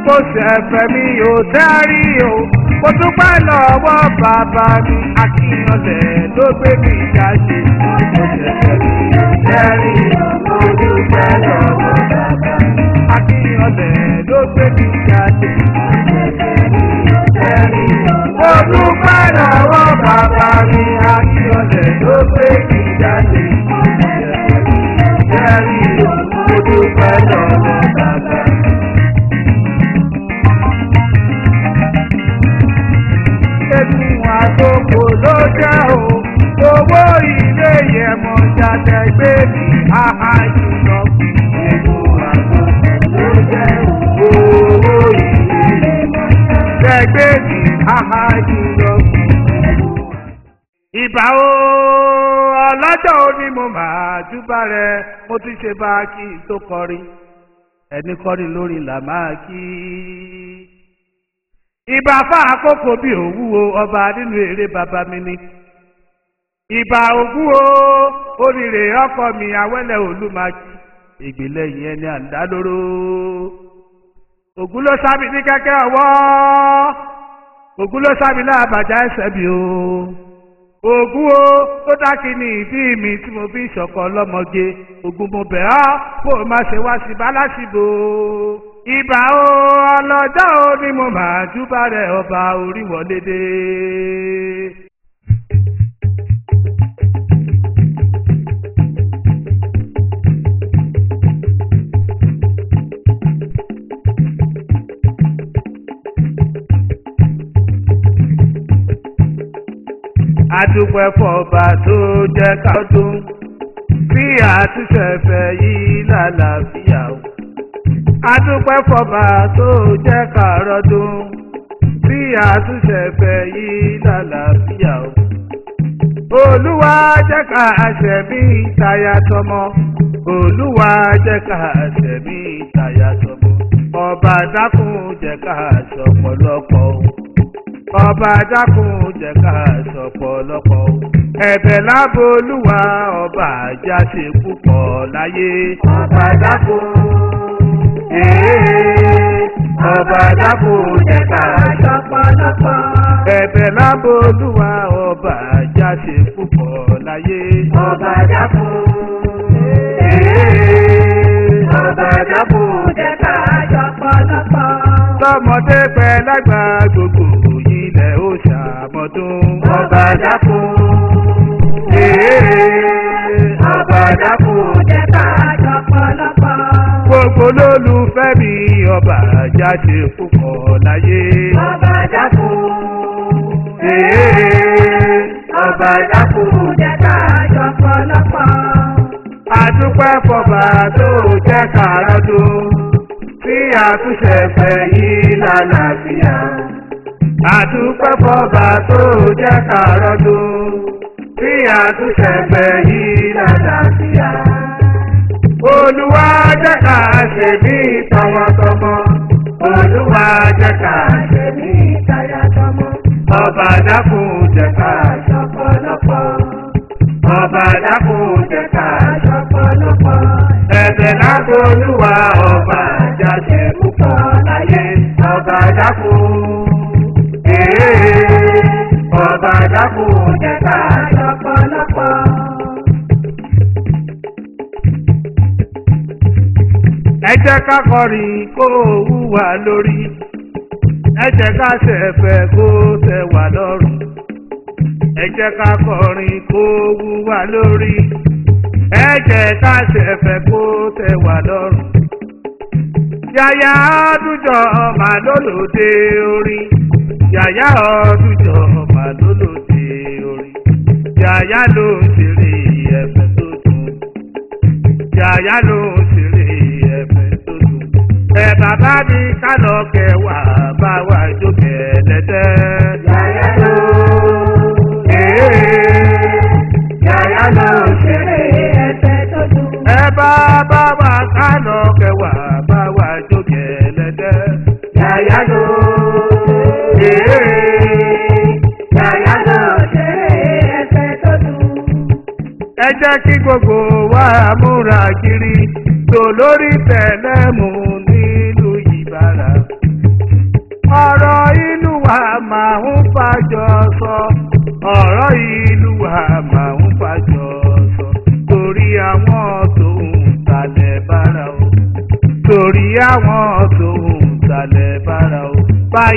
kò ṣẹ̀fẹ̀ mi ò tẹ́rí o mo dúpẹ́ lọ́wọ́ bàbá mi akíyanlẹ̀ ló gbé mi jáde kò ṣẹ̀fẹ̀ mi ò tẹ́rí o mo dúpẹ́ lọ́wọ́ bàbá mi akíyanlẹ̀ ló gbé mi jáde kò ṣẹ̀fẹ̀ mi ò tẹ́rí o mo dúpẹ́ lọ́wọ́ bàbá mi akíyanlẹ̀ ló gbé mi jáde kò ṣẹ̀fẹ̀ mi ò tẹ́rí o mo dúpẹ́ lọ́wọ́ bàbá mi. egun àtòkò ló jẹ́ o owó ilé yẹn mọ̀ jáde gbé mi àhàjù lọ. egun àtòkò ló jẹ́ o owó ilé yẹn mọ̀ jáde gbé mi àhàjù lọ. ìbà o ọlọ́jọ́ òní mo máa júbà rẹ mo ti ṣe bá kí n tó kọrin ẹni kọrin lórí là máa kí ìbà fún àkókò bí òwúwo ọba nínú eré bàbá mi ni ìbà ògún o oríire ọkọ mi awẹ́lẹ̀ olúmaki ìgbìlẹ̀ yẹn ni àndálóró ògún ló sábì ní kẹ́kẹ́ ọwọ́ ògún ló sábì láàbàjá ẹsẹ̀ mi o ògún o tó dákì ní ìdí mi tí mo fi ń ṣọ̀kọ ọlọ́mọge ògún mo bẹ̀ ọ́ kó o má ṣe wá sí bálásìbò ìbà o ọlọ́jọ́ o ni mo máa júbà rẹ̀ ọba orí wọlé dé. adúpẹ́ fọba tó jẹ́ ká dún bí àtúnṣe fẹ́ yí lálàáfíà o adúpẹ́ fọba tó jẹ́ kàrọ́dún bí àtúnṣe fẹ́ yí lálàáfíà o. olúwa jẹ́ ká àṣẹ̀mí ìtayà tọmọ olúwa jẹ́ ká àṣẹ̀mí ìtayà tọmọ ọba dákun jẹ́ ká àṣọpọ̀lọpọ̀ o ọba dákun jẹ́ ká àṣọpọ̀lọpọ̀ o ẹ̀bẹ̀ lábò olúwa ọba àjáṣe púpọ̀ láyé ọba dákun ọba dákú jẹ́ ká ṣọpọlọpọ. ẹ̀bẹ̀ lábò olúwa ọba jáde púpọ̀ láyé. ọba dákú. ọba dákú jẹ́ ká ṣọpọlọpọ. lọ́mọdé pẹ́ lágbà gbogbo ilẹ̀ ó ṣàmọ́dún. ọba dákú. ọba dákú jẹ́ ká ṣọpọlọpọ gbogbo lólùfẹ́ mi ọba jáde púpọ̀ láyé. ọba dákú. ọba dákú jẹ́ ká ṣọpọlọpọ. adúpẹ́ fọba tó jẹ́ kàrọ́dún tí àtúnṣe fẹ́ yí lálàáfíà. adúpẹ́ fọba tó jẹ́ kàrọ́dún tí àtúnṣe fẹ́ yí lálàáfíà olúwa jẹ́ ká ṣe bí tọmọtọmọ olúwa jẹ́ ká ṣe bí tayatọmọ ọba dákun jẹ́ ká ṣọpọlọpọ ọba dákun jẹ́ ká ṣọpọlọpọ ẹ̀bẹ̀ lágbo olúwa ọba jáde púpọ̀ láyé ọba dákun ọba dákun jẹ́ ká ṣọpọlọpọ. ẹ jẹ́ ká kọrin kó wúwa lórí ẹ jẹ́ ká ṣẹ̀fẹ̀ kó tẹ́ wà lọ́rùn ẹ jẹ́ ká kọrin kó wúwa lórí ẹ jẹ́ ká ṣẹ̀fẹ̀ kó tẹ́ wà lọ́rùn. yàyà ọdúnjọ ọmọ lólòdì orin yàyà ọdúnjọ ọmọ lólòdì orin yàyà ló ń ṣeré ẹ̀fẹ̀ tó dùn yàyà ló ń ṣeré ẹ̀fẹ̀ tó dùn. ẹ bàbá mi ká lọ kẹwàá bá wa jókè lẹ́tẹ̀. Yàyà ló, yàyà ló ṣeré ẹsẹ̀ tó dùn. ẹ bá bá wa ká lọ kẹwàá bá wa jókè lẹ́tẹ̀. Yàyà ló, yàyà ló ṣeré ẹsẹ̀ tó dùn. ẹ jẹ́ kí gbogbo wa múra kiri tó lórí tẹ̀lẹ́mù nílùú ìbára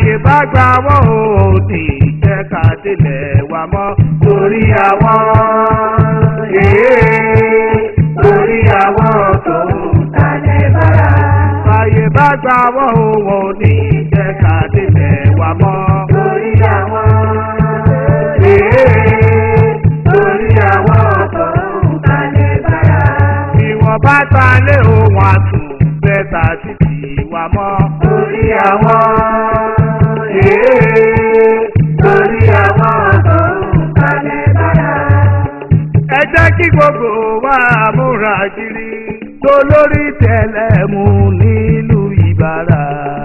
báyé bá gbà wọ́n ò ní jẹ́ ká délẹ̀ wá mọ́ torí àwọn èé torí àwọn tó ń talẹ̀ bára. báyé bá gbà wọ́n ò ní jẹ́ ká délẹ̀ wá mọ́ torí àwọn èé torí àwọn tó ń talẹ̀ bára. bí wọ́n bá ta lé òun àtún bẹ́tà títì wá mọ́ torí àwọn èé torí àwọn tó ń talẹ̀ bára. ẹ jẹ́ kí gbogbo wa múra kiri tó lórí tẹlẹmú nílùú ìbára.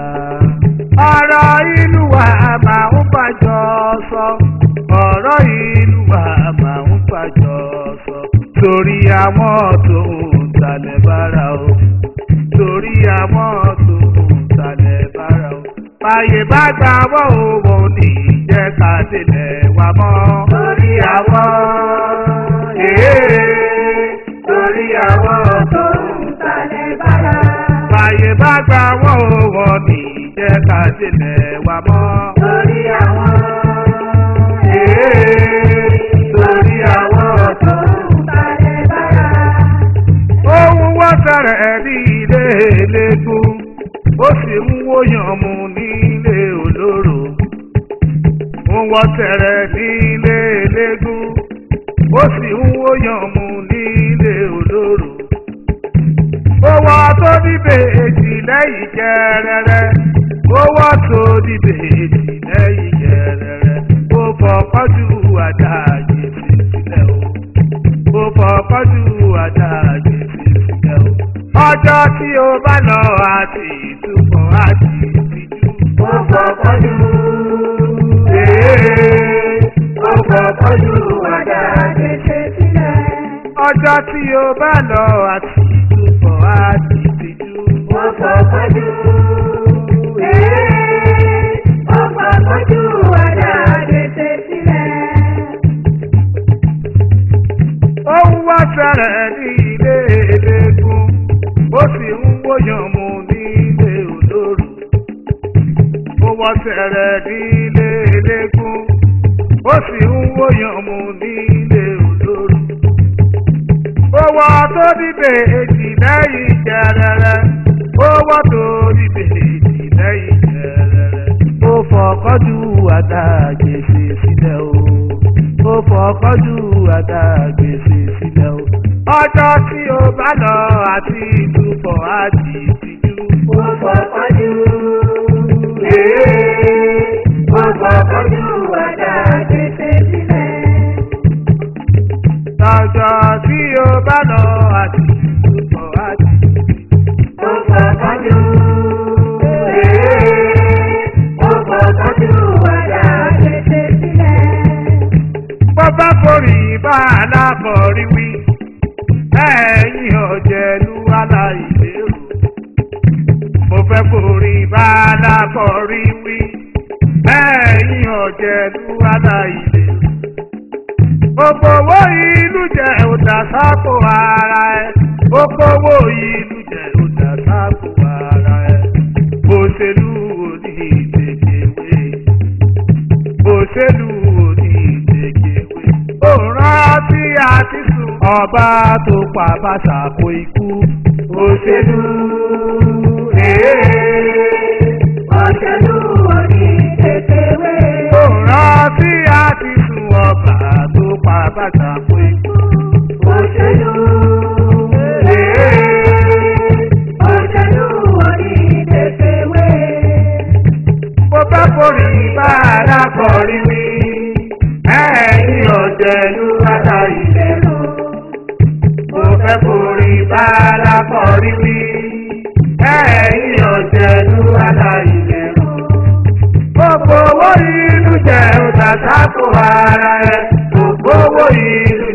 ọ̀rọ̀ ìlú wa máa ń fàjọ sọ ọ̀rọ̀ ìlú wa máa ń fàjọ sọ torí àwọn tó ń talẹ̀ bára o torí àwọn tó ń talẹ̀ bára o. báyé bá gbà wọ́n ò wọ́n ní jẹ́ ká délẹ̀ wá mọ́. torí àwọn èé torí àwọn tó ń talẹ̀ bára. báyé bá gbà wọ́n ò wọ́n ní jẹ́ ká délẹ̀ wá mọ́. torí àwọn èé torí àwọn tó ń talẹ̀ bára. ohun wọ́n fẹ́rẹ̀ ní ilé eléégún ó sì ń wóyàn mu nílé olóró. ohun wọ́n fẹ́rẹ̀ ní ilé eléégún ó sì ń wóyàn mu nílé olóró. owó tó dìbè èjì lẹ́yìn jẹrẹrẹ owó tó dìbè èjì lẹ́yìn jẹrẹrẹ ó fọkọ́jú àdáyé sílẹ̀ o ó fọkọ́jú àdáyé sílẹ̀ o. ọjọ́ tí o bá lọ àti ìtúbọ̀ àti ìtìjú. ó fọkànjú èé ó fọkànjú àdá gbèsè sílẹ̀. ọjọ́ tí o bá lọ àti ìtúbọ̀ àti ìtìjú. ó fọkànjú èé ó fọkànjú àdá gbèsè sílẹ̀. ohun wá fẹ́rẹ̀ ní ilé eléégún ó sì ń wóyàn mu nílé olóró. ó wọ́ fẹ́rẹ̀ ní ilé eléégún ó sì ń wóyàn mu nílé olóró. owó tó dìbè èjì lẹ́yìn jẹrẹrẹ owó tó dìbè èjì lẹ́yìn jẹrẹrẹ. ó fọkọ́jú àtàgbèsè sílẹ̀ o ó fọkọ́jú àtàgbèsè sílẹ̀ o. ọjọ́ tí o bá lọ àti ìtúbọ̀ àti ìtìjú. ó fọkànjú èé ó fọkànjú àdá gbèsè sílẹ̀. lọ́jọ́ tí o bá lọ àti ìtúbọ̀ àti ìtìjú. ó fọkànjú èé ó fọkànjú àdá gbèsè sílẹ̀. bó bá forí bá alákọ̀ọ́rí wí lẹ́yìn ọ̀jẹ̀lú aláìlérò. mo fẹ́ forí bá alákọ̀ọ́rí wí lẹ́yìn ọ̀jẹ̀lú aláìlérò. gbogbo owó ìlú jẹ́ òdà sápò ara ẹ̀ gbogbo owó ìlú jẹ́ òdà sápò ara ẹ̀ òṣèlú òní ìdèkèwé òṣèlú òní ìdèkèwé ó rántí àti sùn ọba tó pa bàtà kó ikú òṣèlú èé òṣèlú òní kékeré. ó rántí àti sùn ọba tó pa bàtà kó ikú òṣèlú èé òṣèlú òní kékeré. mo bá forí bá alákọ̀ọ́rí mi ẹ̀yìn ọ̀jẹ̀lú aláìlérò. mo fẹ́ forí bá alákọ̀ọ́rí mi ẹ̀yìn ọ̀jẹ̀lú aláìlérò. gbogbo owó ìlú jẹ́ òtàtà kó ara ẹ̀ gbogbo owó ìlú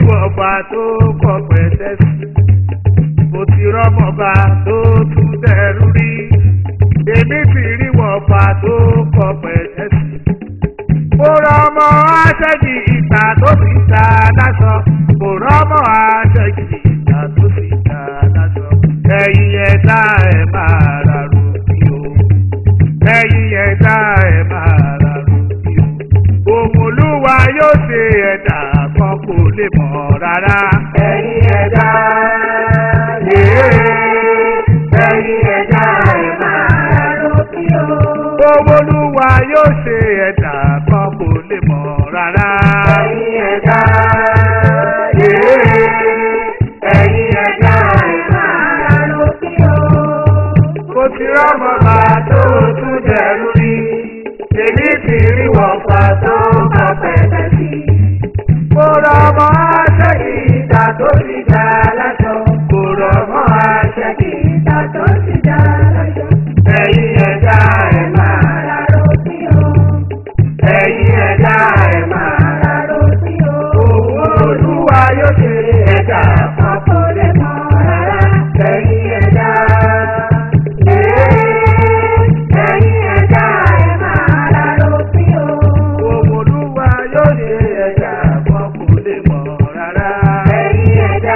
wọ̀fà tó kọ pẹ̀tẹ́sì mo ti rọ́mọba tó tún dẹrú rí èmi ti rí wọ̀fà tó kọ pẹ̀tẹ́sì mo rọmọ aṣẹ́gi ìta tó sì ta lásọ mo rọmọ aṣẹ́gi ìta tó sì ta lásọ ẹ̀yin ẹ̀dá ẹ̀ máa rà rògbì o ẹ̀yin ẹ̀dá ẹ̀ máa rà rògbì o òun olúwa yóò ṣe ẹ̀dá kan kò lè mọ̀ rárá. ẹ̀yin ẹ̀dá yéé ẹ̀yin ẹ̀dá ẹ̀ máa lókè o. òun olúwa yóò ṣe ẹ̀dá kan kò lè mọ̀ rárá. ẹ̀yin ẹ̀dá yéé ẹ̀yin ẹ̀dá ẹ̀ máa lókè o. mo ti rọ́mọ bá tó tún dẹrú rí èmi ti rí wọ̀fà tó kọ pẹ̀lẹ́ sí i. mo rọmọ aṣẹ́gi ìta tó sì ta lásọ mo rọmọ aṣẹ́gi ìta tó ti dá lọ́jọ́. ẹ̀yin ẹ̀dá ẹ̀ máa rà lókè o. ẹ̀yin ẹ̀dá ẹ̀ máa rà lókè o. òun olúwa yóò ṣe ẹ̀dá kan Ọkọ̀ lè mọ̀ rárá. ẹ̀yin ẹ̀dá Ẹ̀yin ẹ̀dá ẹ̀ máa rà lókè o. òun olúwa yóò ṣe ẹ̀dá kan kò lè mọ̀ rárá. Ẹ̀yin ẹ̀dá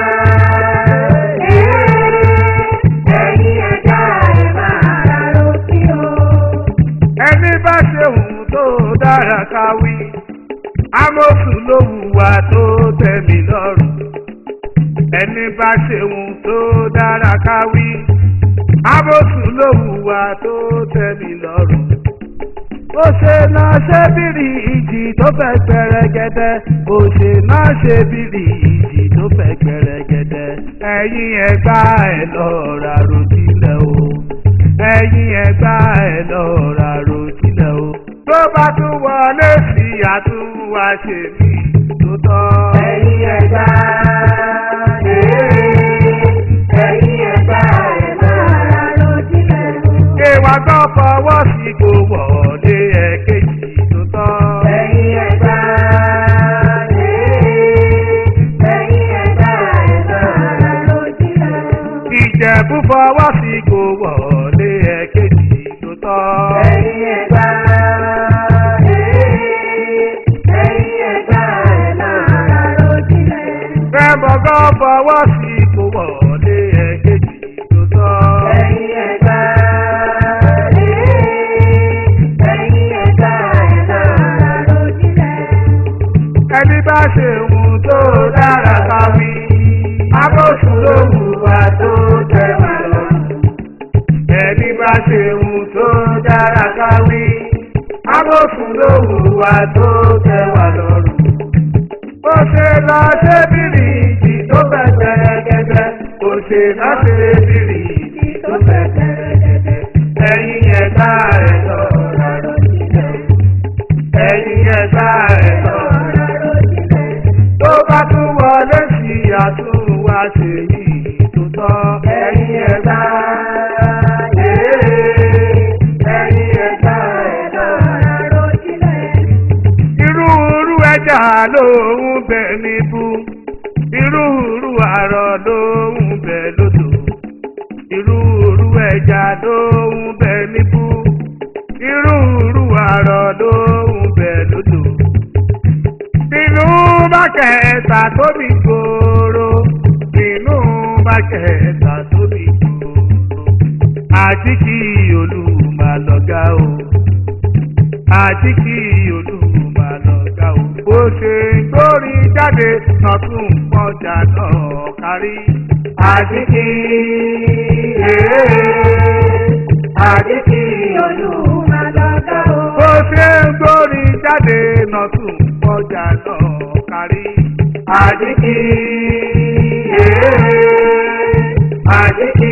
ẹ̀yin ẹ̀dá ẹ̀ máa rà lókè o. ẹni bá ṣe ohun tó dára káwí amófin ló hùwà tó tẹ̀mí lọ́rùn ẹni bá ṣe ohun tó dára káwí amófin ló hùwà tó tẹ̀mí lọ́rùn ó ṣe náà ṣe bìrì ìjì tó fẹ́ gbẹrẹgẹdẹ ó ṣe náà ṣe bìrì ìjì tó fẹ́ gbẹrẹgẹdẹ ẹ̀yin ẹgbà ẹ̀ lọ́ọ́ ra ròtílẹ̀ o ẹ̀yin ẹgbà ẹ̀ lọ́ọ́ ra ròtílẹ̀ o tó bá tún wọlé sí àtúnwá ṣe mí tó tọ́. Ẹ̀yin ẹ̀dá ẹ̀yin ẹ̀dá ẹ̀ máa rà lókè o. Kéwà gbọ́ fọwọ́ sí kò wọlé ẹ̀kejì tó tọ́. Ẹ̀yin ẹ̀dá ẹ̀yin ẹ̀dá ẹ̀ máa rà lókè o. Ìjẹ̀bú fọwọ́ sí kò wọlé ẹ̀kejì tó tọ́. Ẹ̀yin ẹ̀dá ẹ̀yin ẹ̀dá ẹ̀ máa rà lókè o. Rẹ́mọ̀gọ́ fọwọ́ sí kò wọlé ẹ̀kejì tó tọ́. Ẹ̀yin ẹ̀dá ẹ̀yin ẹ̀dá ẹ̀ máa rà lókè o. Ẹni bá ṣe ohun tó dára káwí. Abóṣù ló hùwà tó tẹ̀wá lọ́rùn. Ẹni bá ṣe ohun tó dára káwí. Abóṣù ló hùwà tó tẹ̀wá lọ́rùn. Bó ṣe lọ ṣe bìrì ìjì tó fẹ́ gẹ́gẹ́. Bó ṣe lọ ṣe bìrì ìjì tó fẹ́ gẹ́gẹ́. Ẹ̀yin ẹ̀ka ẹ̀ lọ́ra lọ́sílẹ̀. Ẹ̀yin ẹ̀ka ẹ̀ lọ́ra tó bá tún wọlé sí àtúnwá ṣe yìí tó tọ́. ẹ̀yin ẹ̀dá ẹ̀yin ẹ̀dá ẹ̀dá. irú irú ẹja ló ń bẹ níbú irú irú àrọ̀ ló ń bẹ lódò irú irú ẹja ló ń bẹ níbú irú irú àrọ̀ ló ń bẹ lódò nínú bákẹ́ẹ̀ta tóbi gbòòrò nínú bákẹ́ẹ̀ta tóbi gbòòrò àti kí olùmọ̀ lọ́gá o àti kí olùmọ̀ lọ́gá o bó ṣe ń gbórí jáde lọ́tún pọ́jà náà kárí àti kí àti kí bó ṣe ń gbórí jáde lọ́tún pọ́jà náà kárí àti kí àti kí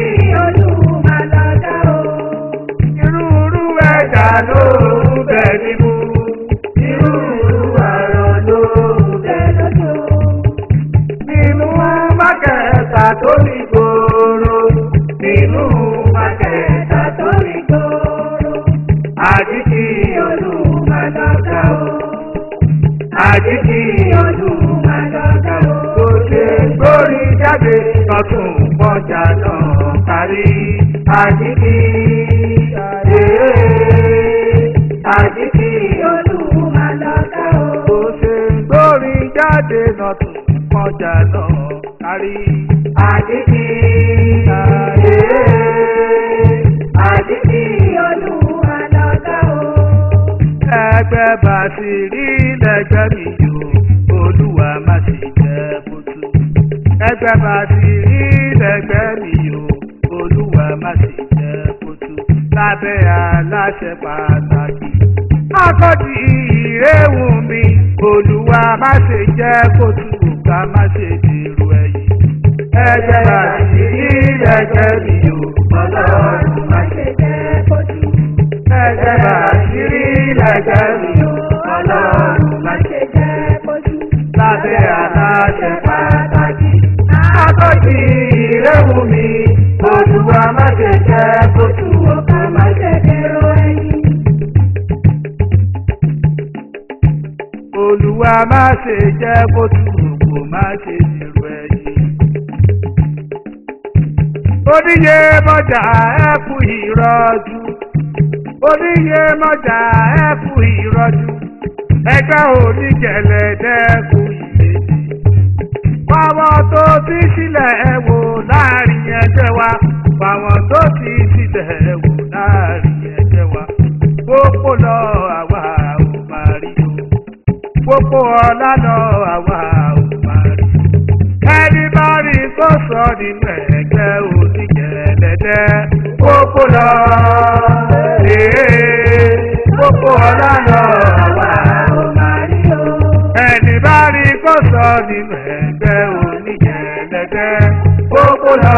irú irú ẹja ló ń bẹ níbú irú irú àrọ̀ ló ń bẹ nínú mákẹ́ta tó ní gbòòrò nínú mákẹ́ta tó ní gbòòrò àti kí olùmọ̀lọ́gà o àti kí olùmọ̀lọ́gà o kò tún kọjá náà kárí. Àjíkì àjíkì olúwa lọ́gá o. Bó ṣe ń gbórin jáde náà tún kọjá náà kárí. Àjíkì àjíkì olúwa lọ́gá o. Ẹgbẹ́ bá ti rí lẹ́gbẹ́ mi yó, olúwa má ṣe jẹ́ kótó. Ẹgbẹ́ bá ti rí lẹ́gbẹ́ mi yó, olúwa má ṣe jẹ́ kótó. Lábẹ́ aláṣẹ pàtàkì. Akọ́jì ìréwù mi, olúwa má ṣe jẹ́ kótó, ká má ṣe dèrò ẹ̀yìn. Ẹgbẹ́ bá ti rí lẹ́gbẹ́ mi yó, Ọlọ́run má ṣe jẹ́ kó tú. ẹgbẹ́ bá ti rí lẹ́gbẹ́ mi yó. Ọlọ́run má ṣe jẹ́ kó tú. lábẹ́ aláṣẹ pàtàkì. Akọ́jì ìréwù mi, olúwa má ṣe jẹ́ kó tú Ọkọ má ṣe dèrò ẹ̀yìn. Olúwa má ṣe jẹ́ kó tú kò má ṣe dèrò ẹ̀yìn. Oníyè mọ́jà ẹ kú ìrọ́jú. Oníyè mọ́jà ẹ kú ìrọ́jú. Ẹgbẹ́ onígẹ̀lẹ́dẹ́ kú ìrètí. Fáwọn tó ti sílẹ̀ ẹ wò láàrin ẹgbẹ́ wa. Fáwọn tó ti sílẹ̀ ẹ wò láàrin ẹgbẹ́ wa. Pópó lọ àwa ò máa rí o. Pópó ọlá lọ àwa ò máa rí. Ẹni bá rí kó sọ nínú ẹgbẹ́ onígẹ̀lẹ́dẹ́. Pópó lọ. Ee, pópó ọlá lọ àwa ò máa rí Àríyó. ẹni bá rí kó sọ nínú ẹgbẹ́ oníjẹ̀lẹ́dẹ́ gbogbo lọ.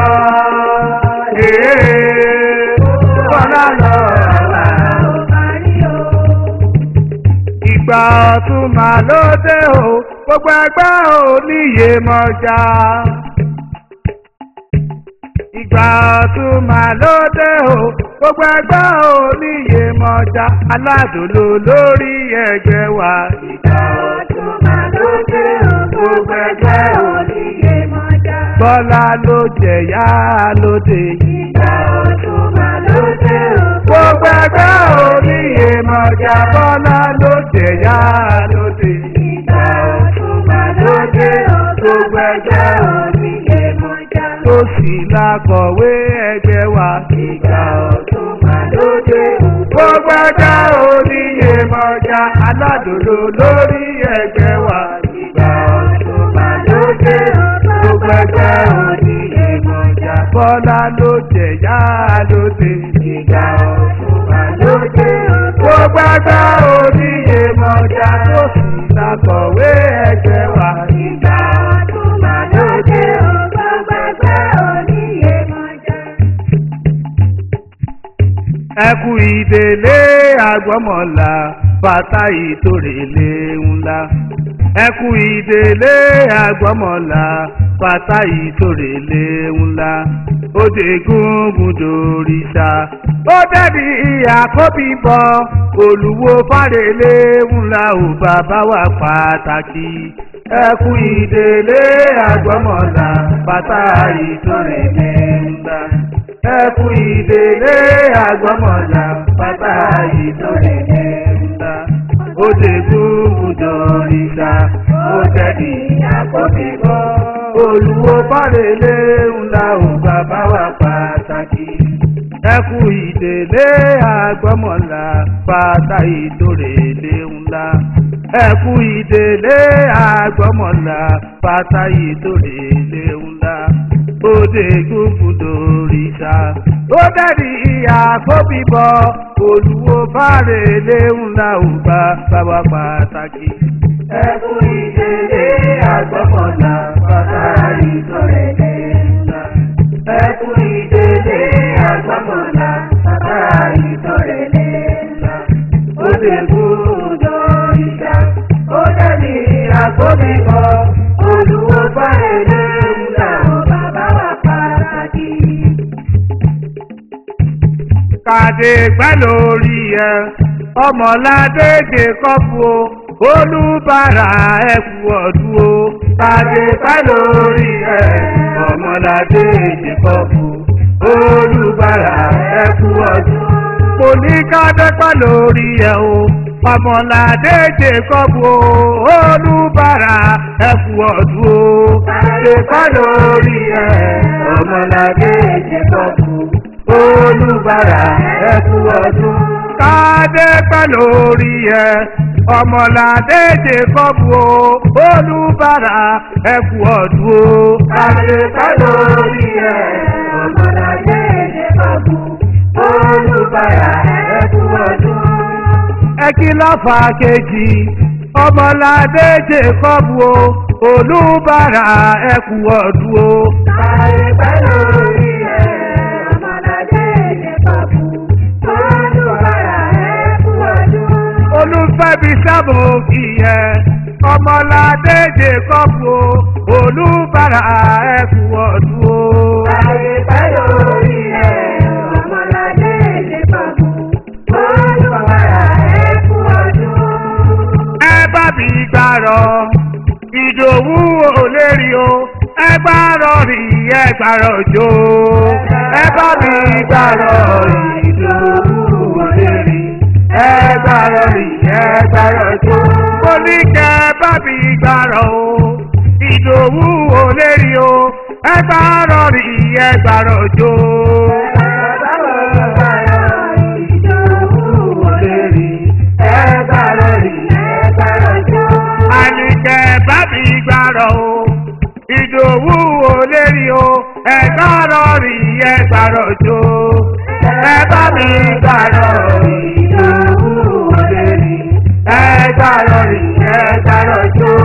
Ee, bọ́lá lọ. Àríyó. Ìgbà ọ̀tún máa ló dé o, gbogbo ẹgbẹ́ oníyè mọ́jà. Ìgbà ọ̀tún máa ló dé o, gbogbo ẹgbẹ́ oníyè mọ́jà. Aládùúlò lórí ẹgbẹ́ wa. Ìgbà Ọdún máa ló dé o, gbogbo ẹgbẹ́ oníyè mọ́jà. Bọ́lá ló jẹ̀yà lóde yìí. Ìgbà ọdún máa ló dé o, Gbogbo ẹgbẹ́ oníyè mọ̀jà Bọ́lá ló jẹ̀yà lóde yìí. Ìgbà ọdún máa ló dé o, gbogbo ẹgbẹ́ oníyè mọ́jà. Tó sì lákọ̀wé ẹgbẹ́ wa. Ìgbà ọdún máa ló dé o, Gbogbo ẹgbẹ́ oníyè mọ̀jà aládòdò lórí ẹgbẹ́ wa. ìgbà ọdún máa ló dé o, gbogbo ẹgbẹ́ oníyè mọ́jà. Bọ́lá ló jẹ̀yà lóde yìí. Ìgbà ọdún máa ló dé o, Gbogbo ẹgbẹ́ oníyè mọ̀jà tó sì lákọ̀wé ẹgbẹ́ wa. ìgbà ọdún máa ló dé o, gbogbo ẹgbẹ́ oníyè mọ́jà. ẹkú ìdèlé àgbọ́mọ̀lá bàtà ìtòrèlé ńlá ẹkú ìdèlé àgbọ́mọ̀lá bàtà ìtòrèlé ńlá òde gúngún dòrìṣà ó dẹ́bi àkóbí bọ olùwò fàrèlé ńlá ò bàbá wa pàtàkì ẹkú ìdèlé àgbọ́mọ̀lá bàtà ìtòrèlé ńlá ẹkú ìdèlé àgbọmọlà bàbá ìdòrèlé ńlá òde gbúgbùdò ìṣà òjẹ̀dì àkọ́bíbọ̀ olùwò fàrèlé ńlá ò bàbá wa pàtàkì ẹkú ìdèlé àgbọmọlà bàtà ìdòrèlé ńlá ẹkú ìdèlé àgbọmọlà bàtà ìdòrèlé ńlá òde gbùgbùdò ìṣà ó dẹ̀rí ìyá kóbíbọ̀ olùwò fàrèlé ńlá ò bá bàbá pàtàkì. Ẹkú ìdèlé àgbọ̀mọ̀lá bàtà ìtòrèlé ńlá. Ẹkú ìdèlé àgbọ̀mọ̀lá bàtà ìtòrèlé ńlá. Ó lè gbúdọ̀ ìṣá, ó dàbí àkóbíbọ̀. Olùwò fàrèlé ńlá ò bàbá wa pàtàkì. kàdé gbẹ́ lórí ẹ ọmọládé ké kọ́pù o olùbàrà ẹ̀kú ọdún o kàdé gbẹ́ lórí ẹ ọmọládé ìjẹ́kọ̀bù olùbárà ẹkú ọdún. mo ní ká dẹ́pẹ́ lórí ẹ̀ o ọmọládé jẹ́kọ̀bù olùbárà ẹkú ọdún o. Dẹ́pẹ́ lórí ẹ̀ ọmọládé ìjẹ́kọ̀bù olùbárà ẹkú ọdún. ká dẹ́pẹ́ lórí ẹ̀ ọmọládé jẹ́kọ̀bù olùbárà ẹkú ọdún o. Dẹ́pẹ́ lórí ẹ̀ ọmọládé ìjẹ́kọ̀bù olùbárà ẹkú ọdún. ẹ kí lọ́fà kejì ọmọládé jẹ́kọ̀bù o olùbárà ẹkú ọdún o. Dẹ́pẹ́ lórí ẹ̀ ọmọládé ìjẹ́kọ̀bù olùbárà ẹkú ọdún. olùfẹ́bi sábò kìyẹ ọmọládé jẹ́kọ̀bù o olùbárà ẹkú ọdún o. Dẹ́pẹ́ lórí ẹ̀ ọmọládé ìjẹ́kọ̀bù olùbárà ẹkú ọdún. ẹ bá mi gbàrọ ìdòwú òlérí o ẹ gbàrọ rí ẹ gbàrọ jó ẹ bá mi gbàrọ ìdòwú òlérí ẹ gbàrọ rí ẹ gbàrọ jó mo ní kẹ bá mi gbàrọ o ìdòwú òlérí o ẹ gbàrọ rí ẹ gbàrọ jó. àníkẹ́ bá mi gbàrọ̀ o ìdòwú ò lè rí o ẹgbàrọ̀ rí ẹgbàrọ̀ jó ẹ bá mi gbàrọ̀ ìdòwú ò lè rí ẹgbàrọ̀ rí ẹgbàrọ̀ jó.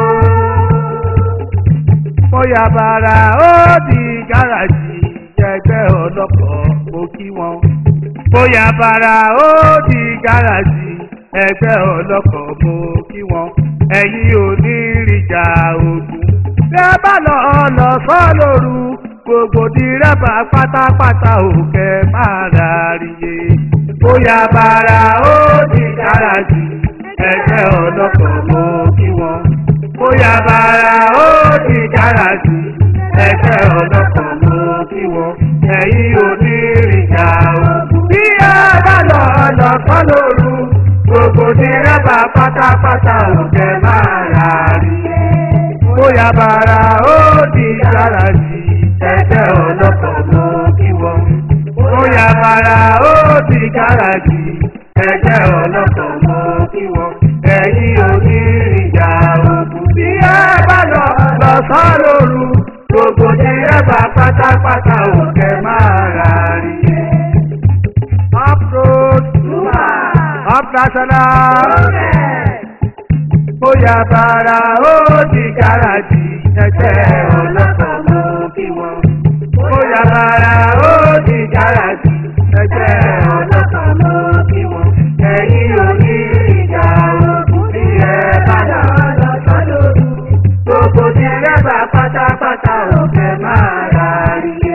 mo yà bàrà ó di gáràjì ẹgbẹ́ ọlọ́pọ̀ mo kí wọn. mo yà bàrà ó di gáràjì ẹgbẹ́ ọlọ́kọ̀ mo kí wọn ẹ̀yin onírìjà ogun. bí ẹ bá lọ lọ sọ lóru gbogbo dírẹ́bà pátápátá òkè máa ráríye. bóyá bàrà ó di gáràjì ẹgbẹ́ ọlọ́kọ̀ mo kí wọn. bóyá bàrà ó di gáràjì ẹgbẹ́ ọlọ́kọ̀ mo kí wọn ẹ̀yin onírìjà ogun. bí ẹ bá lọ lọ sọ lóru gbogbo dírẹ́bà pátápátá òkè máa rà rí. bóyá bàrà ó di gáràjì ẹgbẹ́ ọlọ́kọ̀ mú kí wọ́n. bóyá bàrà ó di gáràjì ẹgbẹ́ ọlọ́kọ̀ mú kí wọ́n. ẹ̀yin onírìjà òkú bí ẹ bá lọ lọ sọ́ lóru gbogbo dírẹ́bà pátápátá òkè máa rà rí. up road up national bóyá bàrà ó di gáràjì ẹgbẹ́ ọlọ́kọ̀ mú kí wọ́n. bóyá bàrà ó di gáràjì ẹgbẹ́ ọlọ́kọ̀ mú kí wọ́n. ẹ̀yin onírìjà òkú bí ẹ bá lọ lọ́sọ̀ lóru. gbogbo dírẹ́bà pátápátá òkè máa rà rí.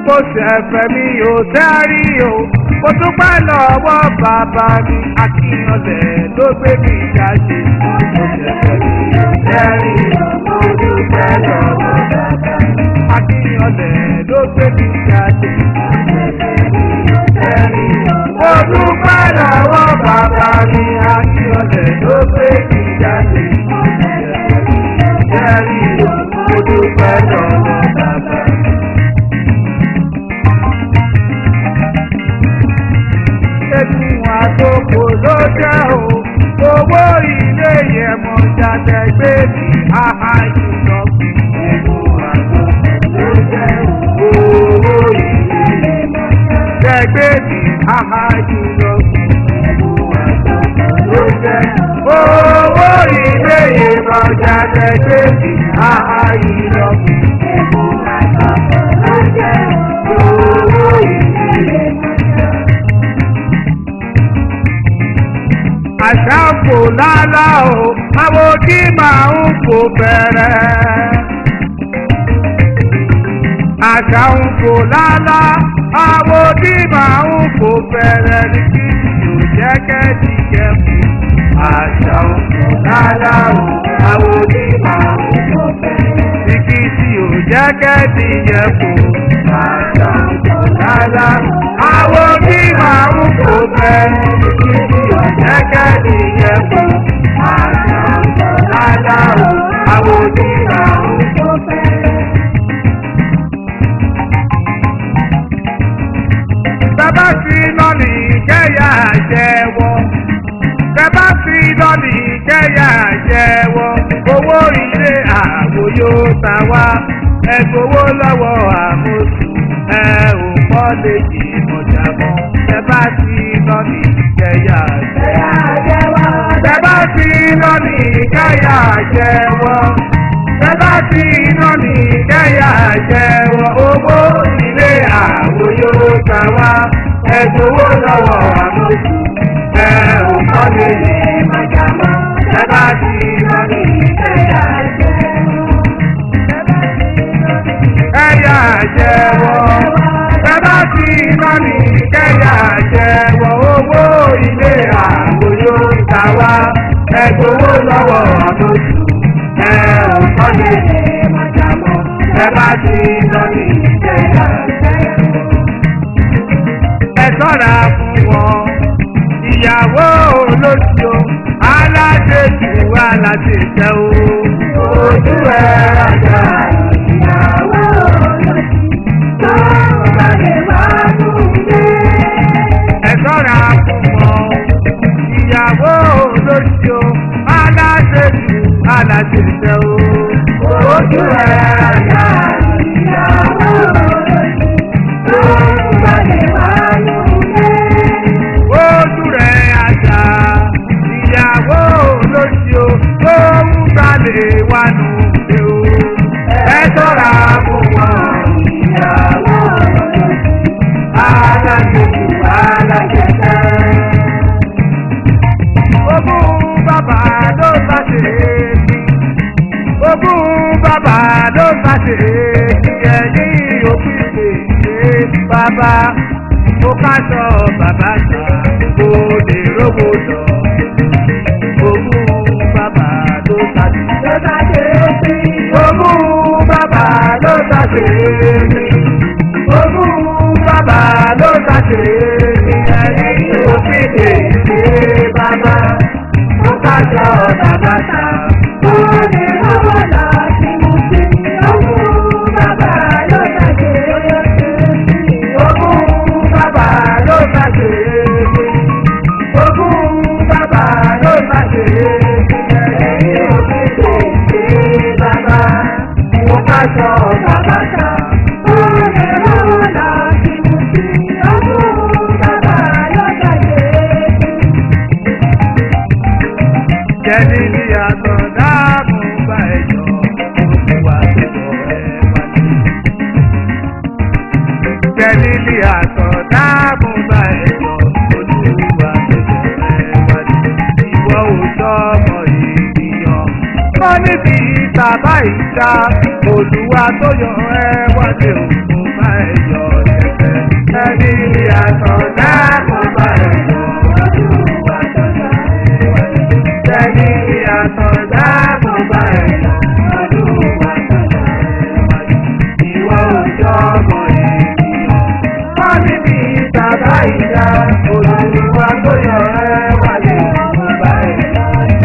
kò ṣẹ̀fẹ̀ mi ò tẹ́rí o mo dúpẹ́ lọ́wọ́ bàbá mi akíyanlẹ̀ ló gbé mi jáde kò ṣẹ̀fẹ̀ mi ò tẹ́rí o mo dúpẹ́ lọ́wọ́ bàbá mi akíyanlẹ̀ ló gbé mi jáde kò ṣẹ̀fẹ̀ mi ò tẹ́rí o mo dúpẹ́ lọ́wọ́ bàbá mi akíyanlẹ̀ ló gbé mi jáde kò ṣẹ̀fẹ̀ mi ò tẹ́rí o mo dúpẹ́ lọ́wọ́ bàbá mi. egun àtòkò ló jẹ́ o owó ilé yẹn mọ̀ jáde gbé mi áhá ìjọ kù. egun àtòkò ló jẹ́ o owó ilé yẹn mọ̀ jáde gbé mi áhá ìjọ kù. egun àtòkò ló jẹ́ owó ilé yẹn mọ̀ jáde gbé mi áhá ìjọ kù. egun àtòkò ló jẹ́ owó ilé yẹn mọ̀ jáde. àṣà kò lálá o àwọn tí máa ń kó bẹ̀rẹ̀. àṣà ń kò lálá àwọn tí máa ń kó bẹ̀rẹ̀ ní kí yóò jẹ́ kẹ́ẹ̀dì kẹ́kù. àṣà ń kò lálá o àwọn tí máa ń kó bẹ̀rẹ̀ ní kí yóò jẹ́ kẹ́ẹ̀dì kẹ́kù. àṣà ń kò lálá àwọn tí máa ń kó bẹ̀rẹ̀ ní kí yóò jẹ́ kẹ́ẹ̀dì kẹ́kù. àṣà ń kò lálá o àwọn tí máa ń kó bẹ̀rẹ̀. bàbá fi lọ́ọ̀lì kẹ́yà jẹ́wọ́. bàbá fi lọ́ọ̀lì kẹ́yà jẹ́wọ́. owó ilé àwò yóò ta wá. ẹ gbowó lọ́wọ́ àmóṣù. ẹ ò kọ́ lè jì mọ̀jà mọ́. bàbá fi lọ́ọ̀lì kẹ́yà jẹ́wọ́. bàbá fi lọ́ọ̀lì kẹ́yà jẹ́wọ́. bàbá fi lọ́ọ̀lì kẹ́yà jẹ́wọ́. owó ilé àwò yóò ta wá. ẹ gbowó lọ́wọ́ àmóṣù. ẹ ò kọ́ lè jì mọ̀jà mọ́. bàbá fi lọ́ọ̀lì kẹ́yà jẹ́wọ́. Kẹ́yà jẹ́wọ́. Bàbá fi lọ́ọ̀lì kẹ́yà jẹ́wọ́. owó ilé àwò yóò ta wá. ẹ gbowó lọ́wọ́ àmóṣù. ẹ ò kọ́ lè jì mọ̀jà mọ́. bàbá fi lọ́ọ̀lì kẹ́yà jẹ́wọ́ ẹ ṣọ́ra fún wọn. ìyàwó olóṣù aláṣejù aláṣejẹ o. ojú ẹ rajà ìyàwó olóṣù tó balẹ̀ wá lóde. ẹ ṣọ́ra fún wọn. ìyàwó olóṣù aláṣejù aláṣejẹ o. ojú ẹ rajà ìyàwó olóṣù tó balẹ̀ wá lóde. ojú rẹ̀ àjà ìyàwó olóṣù tó ń balẹ̀ wá lóde o. ẹ ṣọ́ra fún wọn ìyàwó olóṣù alájẹjù alájẹjẹ. ogún bàbá ló bá ṣe é ní ogún bàbá ló bá ṣe é ní ẹ̀yìn òfin lè ṣe bàbá mo ká sọ bàbá ta kó lè rówó lọ. ogún bàbá ló bá ṣe é ogún bàbá ló bá ṣe é ogún bàbá ló bá ṣe é ẹ̀yìn òfin lè ṣe bàbá mo ká sọ bàbá ta kó lè rówó lọ. Ogún bàbá ló bá ṣe é ogún bàbá ló bá ṣe é ogún bàbá ló bá ṣe é ẹ̀yìn òfin lè ṣe bàbá mo ká sọ bàbá ta ó lè rán lọ sí mu sí ogún bàbá ló bá ṣe é. jẹ́ni ní àtọ̀ dáàbò bá ẹ̀jọ̀ olúwa tó lọ ẹ̀ wájú kẹ́lílì àtọ̀ dáàbò bá ẹ̀yọ́ olúwa lójó ẹ̀ wájú. Ìwọ ò sọmọ ènìyàn. Wọ́n níbi ìta báyìí dá olúwa tó yọ ẹ́ wájú òkú bá ẹ̀yọ́ Tẹ́lí àtọ̀dá mo bá ẹ̀ lọ. Olúwa tó sáré wáyé. Tẹ́lí àtọ̀dá mo bá ẹ̀ lọ. Olúwa tó sáré wáyé. Ìwọ òjò ọmọ ènìyàn. Wọ́n ní bí bàbá ìyá olùwà tó yọ ẹ́ wáyé mo bá ẹ̀ lọ.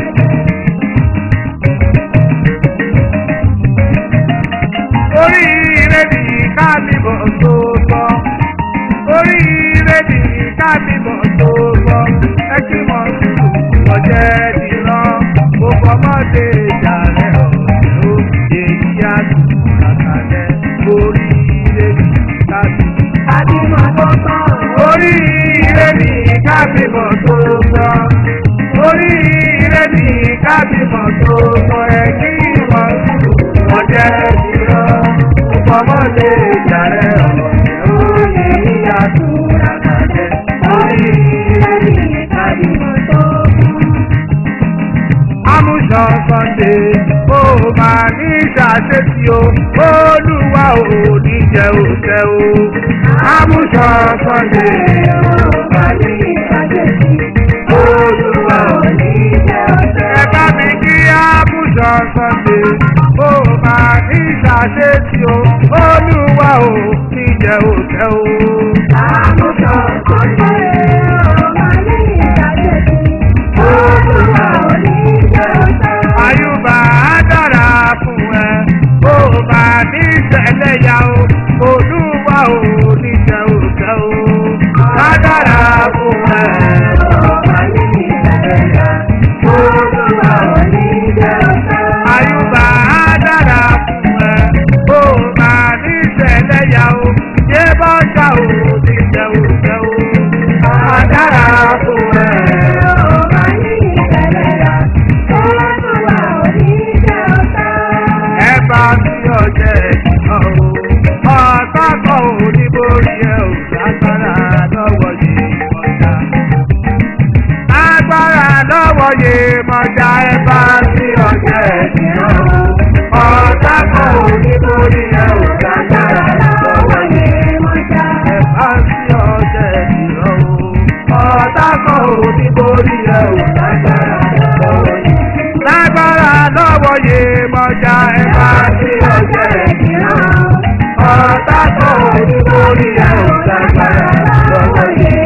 Oríire ni ká bímọ tó lọ. Oríire ni ká bímọ tó lọ. Ẹ kí mọ̀ sùúrù ọ̀jẹ̀ dìran. Gbogbo ọmọdé ìjà rẹ̀ ọ̀rẹ́ ó. Èyí á tún àkàlẹ̀. Oríire ni ká bímọ. Àbímọ tó kàn. Oríire ni ká bímọ tó lọ. Oríire ni ká bímọ tó lọ. Ẹ kí mọ̀ sùúrù ọ̀jẹ̀ dìran. Gbogbo ọmọdé ìjà rẹ̀ ọ̀rẹ́ ó. Èyí á tún àkàlẹ̀. Oríire ni ká bímọ tó lọ amúṣọ sunday ó máa ní ṣàṣetì o olúwa ò ní jẹ òṣẹ o amúṣọ sunday ó máa ní ṣàṣetì olúwa ò ní jẹ òṣẹ. ẹ bá mi kí amúṣọ sunday ó máa ní ṣàṣetì o olúwa ò ní jẹ òṣẹ o. Àmúṣọ Sunday ó máa ní ìdájẹ́sí. Olúwa ò ní jẹ́ ọ̀tá. Àyùbá á dára fún ẹ, ó máa ní ìṣẹ̀lẹ̀yà o, olúwa ò ní jẹ òjẹ́ o. Á dára fún ẹ, Ó máa ní ìdájẹ́sí. Olúwa ò ní jẹ́ ọ̀tá. àyùbá á dára fún ẹ, ó máa ní ìṣẹ̀lẹ̀yà o, yé bọ́jà ò ní jẹ òjẹ́ o. Á dára fún ẹ. Ó máa ní ìdájẹ́sí. Olúwa ò ní jẹ́ ọ̀tá. ẹ bá mi ọjẹ́ ìjọ o ọ̀tá kan ò ní borí ẹ ò lágbára lọ́wọ́ yìí mọ̀já. agbára lọ́wọ́ yìí mọ̀já ẹ bá mi ọjẹ́ ìjọ o ọ̀tá kan ò ní borí ẹ ò lágbára lọ́wọ́ yìí mọ̀já. ẹ bá mi ọjẹ́ ìjọ o ọ̀tá kan ò ní borí ẹ ò lágbára lọ́wọ́ yìí. lágbára lọ́wọ́ yìí mọ̀já ẹ bá mi ọjẹ́ ìjọ o ọ̀tá kan ò ní borí ẹ ò lágbára lọ́wọ́ yìí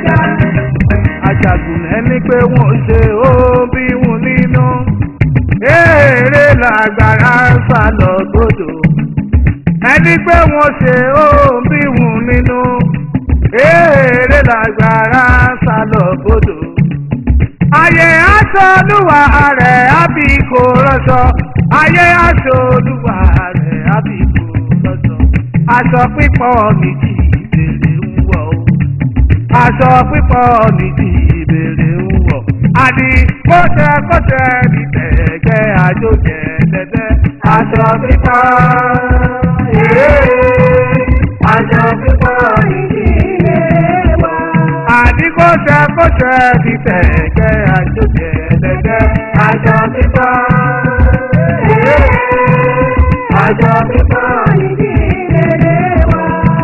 ajagun ẹni pé wọ́n ṣe ó bí wọn nínú. Èrè làgbára ń sá lọ gbòdò. Ẹni pé wọ́n ṣe ó bí wọn nínú. Èrè làgbára ń sá lọ gbòdò. Ayé aṣọ olúwa rẹ̀ àbí kò rọ́ṣọ. Ayé aṣọ olúwa rẹ̀ àbí kò rọ́ṣọ. Aṣọ pípọ̀ nìjì ìbèrè ń wọ̀ o aṣọ pípọ̀ nìdí ìbèrè ń wọ̀. àní kọ́sẹ̀ kọ́sẹ̀ ní tẹ̀gẹ́ àjò jẹ̀dẹ̀dẹ̀. aṣọ pípọ̀ yéé aṣọ pípọ̀ nìdí ìbèrè wọ̀. àní kọ́sẹ̀ kọ́sẹ̀ ní tẹ̀gẹ́ àjò jẹ̀dẹ̀dẹ̀. aṣọ pípọ̀ yéé aṣọ pípọ̀ nìdí ìbèrè wọ̀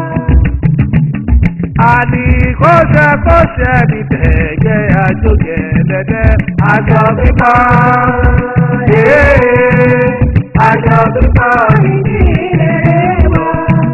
àní kọ́sẹ̀ kọ́sẹ̀ ní tẹ̀gẹ́ àjòkè lẹ́dẹ́ aṣọ pípọ̀ yéé aṣọ pípọ̀ nìdí ìrẹ̀wọ̀.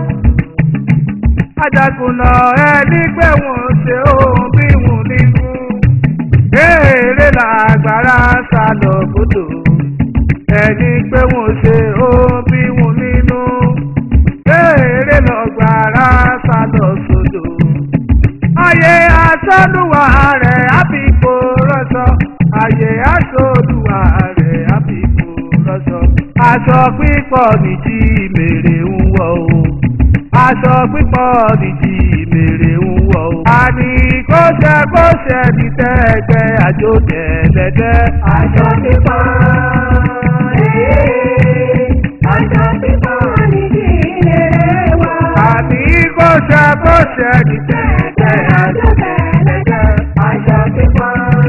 ajagunà ẹni pé wọ́n ṣe ohun bí wọ́n nínú èrè làgbára sá lọ gbọdọ̀ ẹni pé wọ́n ṣe ohun bí wọ́n nínú èrè lọ́gbàrá sá lọ sódò ayé asọ́lùwà rẹ̀ àbíkó rọ́ṣọ. ayé asọ́lùwà rẹ̀ àbíkó rọ́ṣọ. aṣọ pípọ̀ nìjí mèrè ń wọ̀ o. aṣọ pípọ̀ nìjí mèrè ń wọ̀ o. àní kóṣẹ kóṣẹ ní tẹ́gbẹ́ àjò tẹ̀lẹ́dẹ́. Aṣọ pípọ̀ ee, aṣọ pípọ̀ nìdí ìrere wa. àní kóṣẹ kóṣẹ ní tẹ́gbẹ́ àjò tẹ̀lẹ́dẹ́. Aṣọ pípọ̀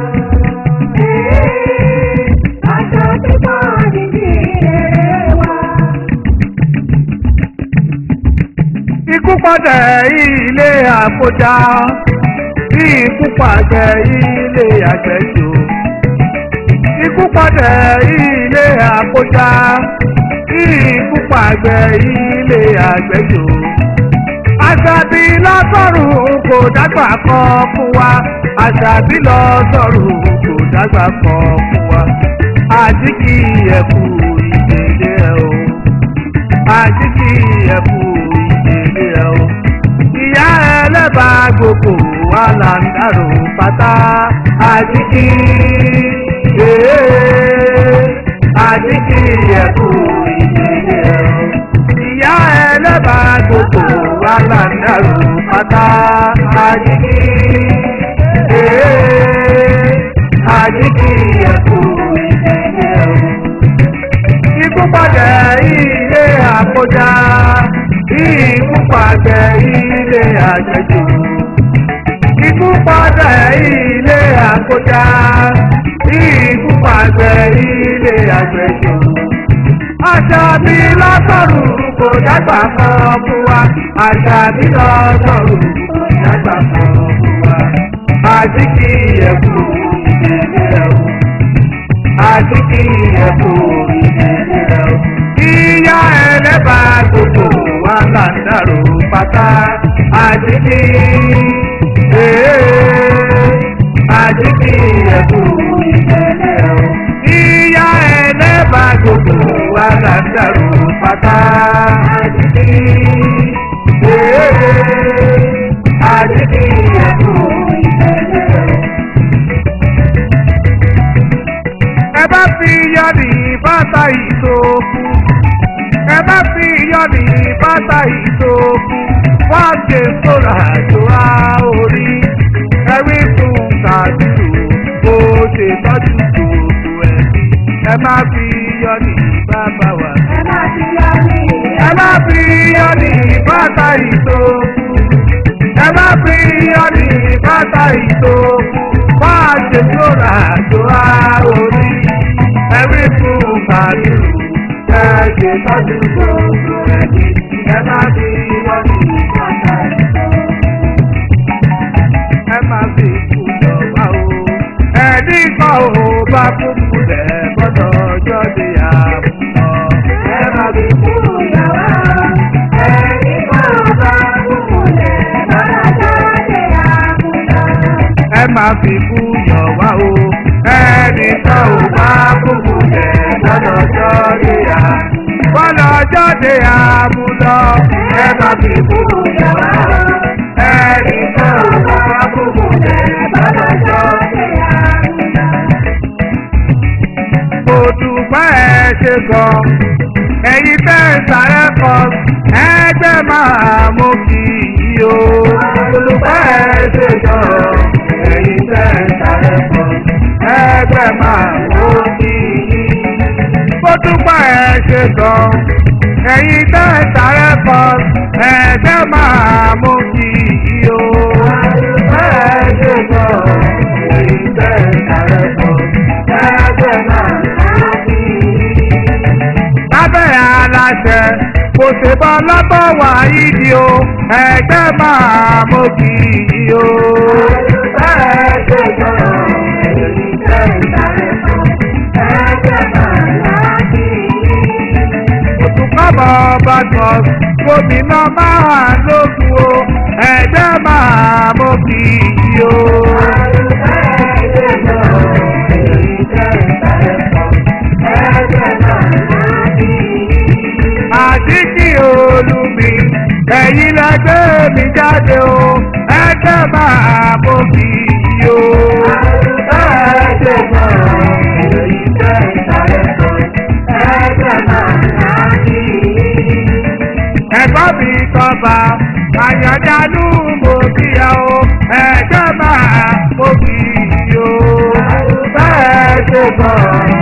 ee, aṣọ pípọ̀ nìdí ìrere wa. ikú pọ̀dẹ̀ ilé àkójá ikú pàdé ilé àgbẹ̀jọ ikú pọ̀dẹ̀ ilé àkójá ikú pàdé ilé àgbẹ̀jọ àṣàbí lọ́sọ̀rùn kò dágbà kan fún wa àṣàbí lọ́sọ̀rùn kò dágbà kan fún wa àjíkì ẹ̀kú ìdílé ẹ̀ o àjíkì ẹ̀kú ìdílé ẹ̀ o ìyá ẹlẹ́bàá gbogbo wa là ń dàrú pátá àjíkì ee àjíkì ẹ̀kú ìdílé ẹ̀ o ìyá ẹlẹ́bàá gbogbo wa là ń dàrú pátá àjíkì ee àjíkì ẹ̀kú ìdílé ẹ̀ o ikú padà ilé àkójá ikú padà ilé àjẹjù ikú padà ilé àkójá ikú padà ilé àjẹjù àṣàbí lọ́sọ̀rù kò dágbà kan fún wa àṣàbí lọ́sọ̀rù kò dágbà kan fún wa àjíkì ẹ̀kú ìdílé ẹ̀kú àjíkì ẹ̀kú ìdílé ẹ̀kú. Ìyá ẹlẹ́bà gbogbo wa là ń dàrú pátá àjíkì àjíkì ẹ̀kú ìdílé ẹ̀kú. Ìyá ẹlẹ́bà gbogbo wa là ń dàrú pátá àjíkì àjíkì ẹ̀kú ìdílé ẹ̀kú. ẹ bá fi yọ̀nì bàtà ìtòkù ẹ bá fi yọ̀nì bàtà ìtòkù wọ́n ṣe sọ̀rọ̀ àjò á orí ẹ̀rí fún kàdúrò bó ṣe tọ́jú gbogbo ẹ̀mí ẹ má fi yọ̀nì bàbá wa. ẹ má fi yọ ní ẹ má fi yọ̀nì bàtà ìtòkù ẹ má fi yọ̀nì bàtà ìtòkù wọ́n ṣe sọ̀rọ̀ àjò á orí ẹ̀rí fún kàdúrò ẹ̀jẹ̀ tọ́jú gbogbo ẹ̀mí ẹ má fi yọ̀nì bàtà ìtòkù ẹ má fi kúlọ̀ wá o. ẹni kan ò bá kúkú lẹ̀ gbọ́dọ̀ ọjọ́ di àmúlọ. ẹ má fi kú ìyàwó ẹni kan bá kúkú lẹ̀ lọ́dọ̀ jáde àmúlò. ẹ má fi kúyọ̀ wá o. ẹni kan ò bá kúkú lẹ̀ gbọ́dọ̀ ọjọ́ di àmúlọ. gbọ́dọ̀ ọjọ́ di àmúlọ. ẹ má fi kúyọ̀ wá o. ẹni kan ò bá kúkú lẹ̀ gbọ́dọ̀ ọjọ́ di àmúlọ. mo dúpẹ́ ẹ ṣe gan. ẹ̀yin tẹ́ ń sáré kan ẹgbẹ́ máa mú kí i o. mo dúpẹ́ ẹ ṣe gan. ẹ̀yin tẹ́ ń sáré kan ẹgbẹ́ máa mú kí i. mo dúpẹ́ ẹ ṣe gan. ẹ̀yin tẹ́ ń sáré kan ẹgbẹ́ máa mú kí i o. mo dúpẹ́ ẹ ṣe gan. ẹ̀yin tẹ́ ń sáré kan ẹgbẹ́ máa mú kí i lábẹ́ aláṣẹ kò ṣe bọ́ lọ́bọ̀ wá yídi o ẹgbẹ́ máa mú kí i o. òtúkọ̀bọ̀ bàtọ̀ gómìnà máa lókun o ẹgbẹ́ máa mú kí i o. àdíkì olùmí ẹ̀yin lẹ́gbẹ́ mi jáde o ẹgbẹ́ máa mú kí i o. ẹ̀gbọ́n mi kọba àyànjálù mo kíyà o ẹgbẹ́ máa mú kí i o. bẹ́ẹ̀ ṣe bọ̀.